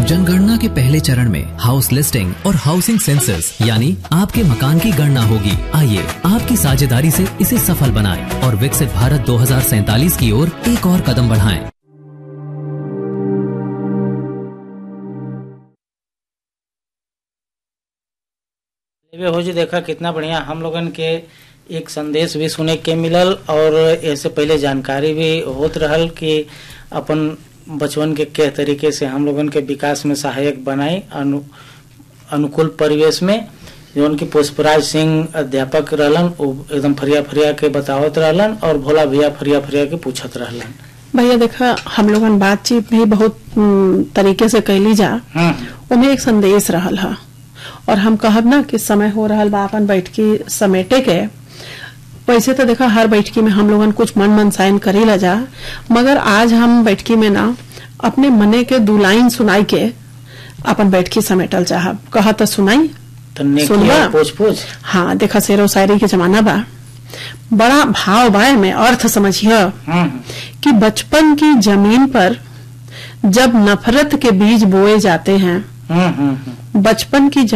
जनगणना के पहले चरण में हाउस लिस्टिंग और हाउसिंग सेंसस यानी आपके मकान की गणना होगी आइए आपकी साझेदारी से इसे सफल बनाएं और विकसित भारत दो की ओर एक और कदम बढ़ाएं। लेवे हो जी देखा कितना बढ़िया हम लोगन के एक संदेश भी सुने के मिलल और ऐसे पहले जानकारी भी होत रहल कि अपन बचवन के के तरीके से हम लोगन के विकास में सहायक बनाई अनु, अनुकूल परिवेश में जौन की पुष्पराज सिंह अध्यापक रहलन वो एकदम फरिया फरिया के बतावत रहलन और भोला भैया फरिया फरिया के पूछत रहलन भैया देखा हम लोगन बातचीत भी बहुत हम्म, तरीके से कैली जा हम्म उनमें एक संदेश रहल हा और हम कहब ना कि समय हो रहल बा अपन बैठकी समेटे के वैसे तो देखा हर बैठकी में हम लोगन कुछ मन मनसायन करी ला जा मगर आज हम बैठकी में ना अपने मने के दू लाइन सुनाई के अपन बैठकी समेटल चाहब कहा तो सुनाई तो नेकी सुनबा? और पूछ पूछ हाँ देखा शेरो शायरी के जमाना बा बड़ा भाव बाय में अर्थ समझिए हम्म कि बचपन की जमीन पर जब नफरत के बीज बोए जाते हैं हम्म हम्म हम्म बचपन की